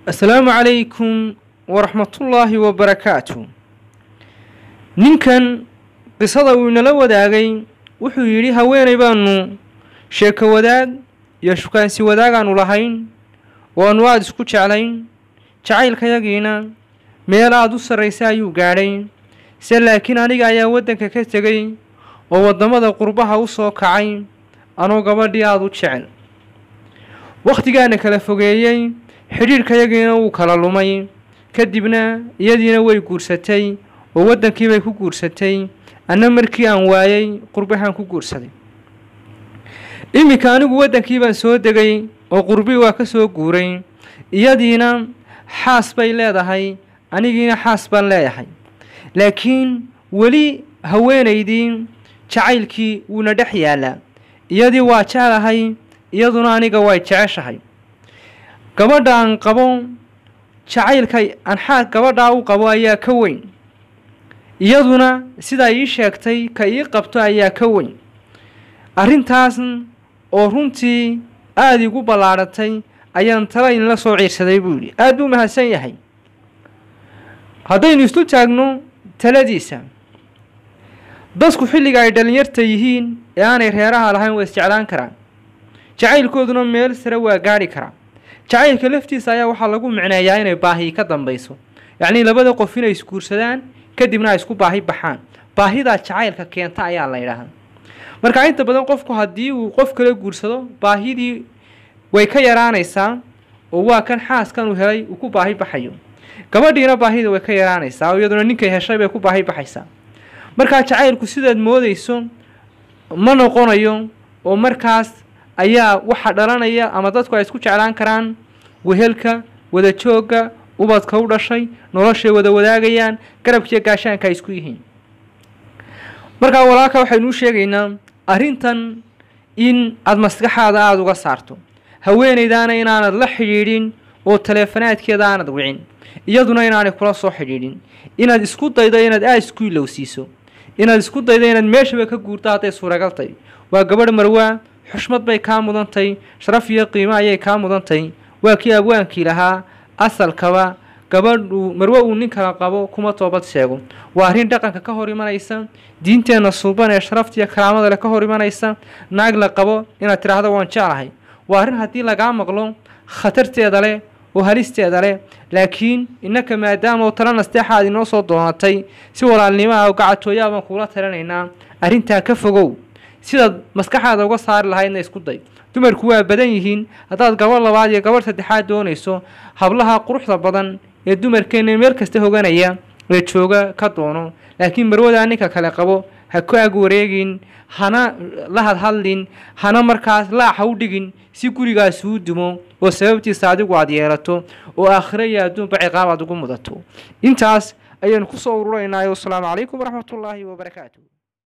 assalaamu calaykum waraxmatullaahi wabarakaatu ninkan qisada uu inala wadaagay wuxuu yidhi haweenay baanu sheeko wadaag iyo shukaansi wadaagaanu lahayn oo aanu aada isku jeclayn jacaylkayagiina meel aada u sarraysa ayuu gaadhay se laakiin aniga ayaa waddanka ka tegay oo waddamada qurbaha u soo kacay anoo gabadhii aada u jecel wakhtigaana kala fogeeyey xidhiidhkayagiina wuu kala lumay kadibna iyadiina way guursatay oo waddankiibay ku guursatay anna markii aan waayey qurbahaan ku guursaday iminka anigu waddankii baan soo degay oo qurbii waa ka soo guuray iyadiina xaas bay leedahay anigiina xaas baan leeyahay laakiin weli haweenaydii jacaylkii wuuna dhex yaallaa iyadii waa jeclahay iyaduna aniga way jeceshahay gabadha aan qabo jacaylka aan xaa gabadhaa u qabo ayaa ka weyn iyaduna sidaa ii sheegtay ka ii qabto ayaa ka weyn arrintaas oo runtii aada igu ballaadhatay ayaan tala inla soo ciirsaday buu yidhi aada buu mahadsan yahay haddaynu isu taagno taladiisa dadku xilliga ay dhallinyarta yihiin ee aanay reeraha lahayn waa isjeclaan karaan jacaylkooduna meel sare waa gaadhi karaa jacaylka laftiisa ayaa waxaa lagu micneeyaa inay baahi ka dambayso yacnii labada qof inay isguursadaan kadibna ay isku baahi baxaan baahidaa jacaylka keenta ayaa la yidhaahdaa marka inta badan qofku haddii uu qof kala guursado baahidii way ka yaraanaysaa oo waa kan xaaskan uu helay uu ku baahi baxayo gabadhiina baahida way ka yaraanaysaa oo iyaduna ninkay heshay bay ku baahi baxaysaa markaa jacaylku sidaad moodayso ma noqonayo oo markaas ayaa waxa dhalanaya ama dadku ay isku jeclaan karaan wehelka wada joogga ubadka u dhashay noloshay wada wadaagayaan garabkiiyo gaashaanka ay isku yihiin markaa walaalka waxaynuu sheegaynaa arrintan in aada maskaxaada aada uga saarto haweenaydaana inaanad la xidhiidhin oo taleefanaadkeeda aanad wicin iyaduna inaanay kula soo xidhiidhin inaad isku daydo inaad aada isku ilowsiiso inaad isku daydo inaad meeshaba ka guurto hadday suuragal tahy waa gabadh marwaa xushmad bay kaa mudantay sharaf iyo qiimo ayay kaa mudantay waa kii abwaankii lahaa asalkaba gabadhu marwe uu nin kala qabo kuma toobad sheego waa arrin dhaqanka ka hor imanaysa diinteenna suuban ee sharaftiiyo karaamada leh ka hor imanaysa naag la qabo inaad tidhaahdo waan jeclahay waa arrin haddii lagaa maqlo khatarteeda leh oo halisteeda leh laakiin innaka maadaama oo tala nasteexaad inoo soo doonatay si walaalnimaha oo gacatooyaa baan kuula talinaynaa arrintaa ka fogow sidaad maskaxaada uga saari lahaydna isku day dumarku waa badan yihiin haddaad gabadh labaad iyo gabadh saddexaad doonayso hablaha quruxda badan ee dumarkeenna meel kasta hoganaya ee jooga ka doono laakiin marwadaa ninka kale qabo ha ku ag wareegin hana la hadhadlin hana markaas laac ha u dhigin si gurigaasi u dumo oo sababtiisa adigu aad yeelato oo aakhiro iyo adduunba ciqaab aad ugu mudato intaas ayaynu kusoo ururaynaayo wasalaamu calaykum waraxmatullaahi wabarakaatu